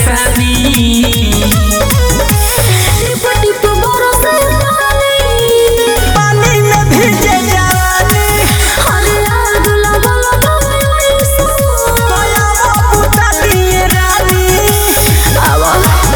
परेशानी टिप टिप बरसे पानी पानी में भीजे जवानी हरे आग लगल बाई सो तोया पुता दिए रानी आवा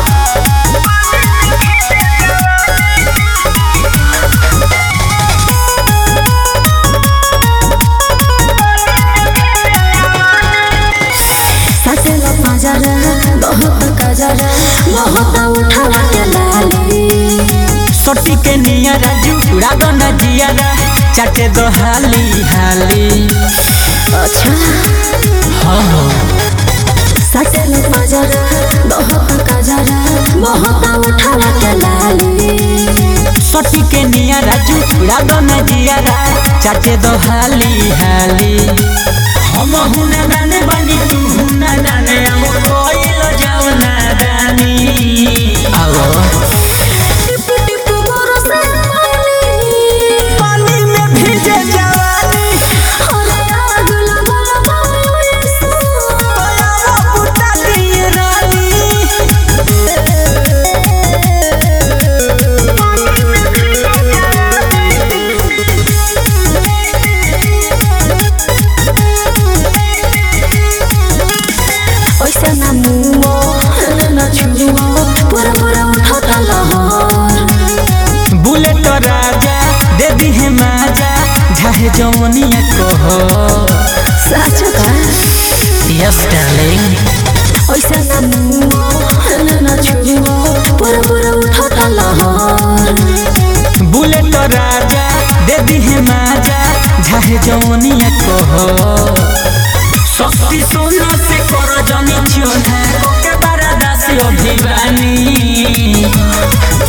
सटेला पाजरा बहुत कजरा बहुत उठावा के लाली सोटी के निया राजू रागो न जियारा चाटे दो हाली हाली अच्छा हाँ हाँ सटेला पाजरा बहुत कजरा बहुत उठावा के लाली सोटी के निया राजू रागो न जियारा चाटे दो हाली हाली हम हुना दाने बनी तू हुना दाने हम कोइलो जाओ ना दानी आओ टिप टिप बरसे पानी पानी में भीजे जवानी हरे आग लगल बाई सो तोया पुता दिए रानी ओइसे ना मुओ ना छुओ पूरा पूरा उठाता लहर बुलेट राजा दे दी है माजा झाहे जवनिया कहो सच का यस डार्लिंग ओइसे ना मुओ ना छुओ पूरा पूरा उठाता लहर बुलेट राजा दे दी है माजा झाहे जवनिया कहो सस्ती सोना से करो जनी चोना के बारा दासी अभिवानी